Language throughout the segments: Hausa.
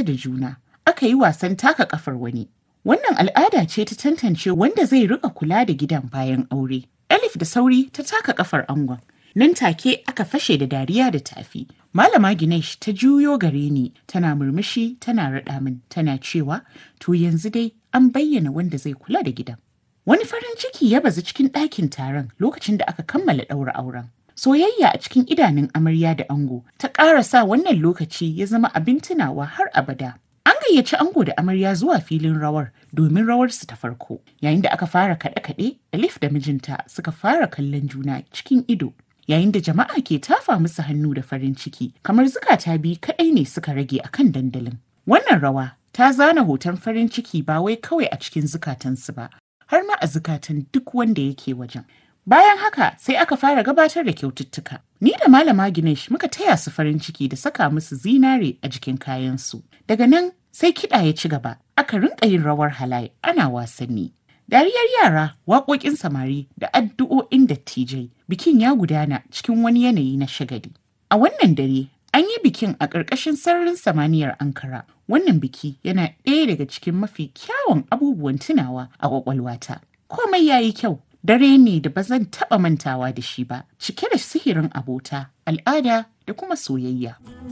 da juna. Aka yi wasan taka kafar wani. Wannan al'ada ce ta tantance wanda zai rika kula da gidan bayan aure. Elif da sauri ta taka kafar angon. Nan take aka fashe da dariya da tafi. Malama Ginesh ta juyo gare ni tana murmushi tana raɗa min tana cewa to yanzu dai an bayyana wanda zai kula da gidan. Wani farin ciki ya bazu cikin ɗakin taron lokacin da aka kammala ɗaura auren. Soyayya a cikin idanun amarya da ango ta ƙara sa wannan lokaci ya zama abin tunawa har abada. An gayyaci ango da amarya zuwa filin rawar domin rawarsu ta farko. Yayin da aka fara kaɗe-kaɗe, Alif da mijinta suka fara kallon juna cikin ido. Yayin da jama'a ke tafa musu hannu da farin ciki, kamar zukata biyu kaɗai ne suka rage a kan dandalin. Wannan rawa ta zana hoton farin ciki ba wai kawai a cikin zukatansu ba, har ma a zukatan duk wanda yake wajen. Bayan haka sai aka fara gabatar da kyaututtuka. Ni da Malama Ginesh muka taya su farin ciki da saka musu zinare a jikin kayansu. Daga nan sai kiɗa ya ci gaba, aka rinka yin rawar halaye ana wasanni. Dariyar yara, waƙoƙin samari da addu'o'in dattijai, bikin ya gudana cikin wani yanayi na shagali. A wannan dare, an yi bikin a ƙarƙashin sararin samaniyar Ankara. Wannan biki yana ɗaya daga cikin mafi kyawun abubuwan tunawa a ƙwaƙwalwata. Komai ya yi kyau, dare ne da ba zan taɓa mantawa da shi ba, cike da sihirin abota, al'ada da kuma soyayya.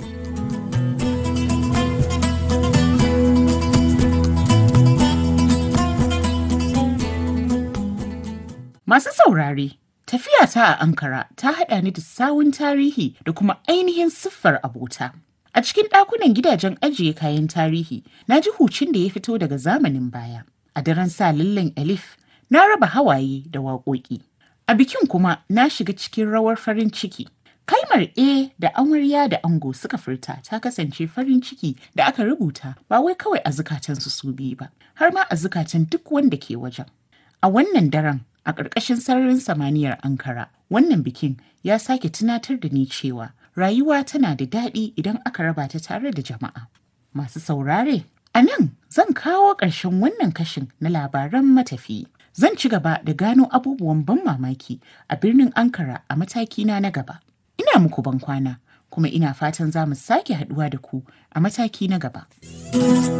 Masu saurare, tafiyata a Ankara ta haɗa ni da sawun tarihi da kuma ainihin siffar abota. A cikin ɗakunan gidajen ajiye kayan tarihi, na ji hucin da ya fito daga zamanin baya. A daren sa lallen Elif, na raba hawaye da waƙoƙi. A bikin kuma na shiga cikin rawar farin ciki. Kalmar E da amarya da ango suka furta ta kasance farin ciki da aka rubuta ba wai kawai a zukatansu su biyu ba, har ma a zukatan duk wanda ke wajen. A wannan daren a ƙarƙashin sararin samaniyar Ankara, wannan bikin ya sake tunatar da ni cewa rayuwa tana da daɗi idan aka raba ta tare da jama'a. Masu saurare, a nan zan kawo ƙarshen wannan kashin na labaran matafiyi. Zan ci gaba da gano abubuwan ban mamaki a birnin Ankara a matakina na gaba. Ina muku ban kwana, kuma ina fatan za mu sake haɗuwa da ku a mataki na gaba.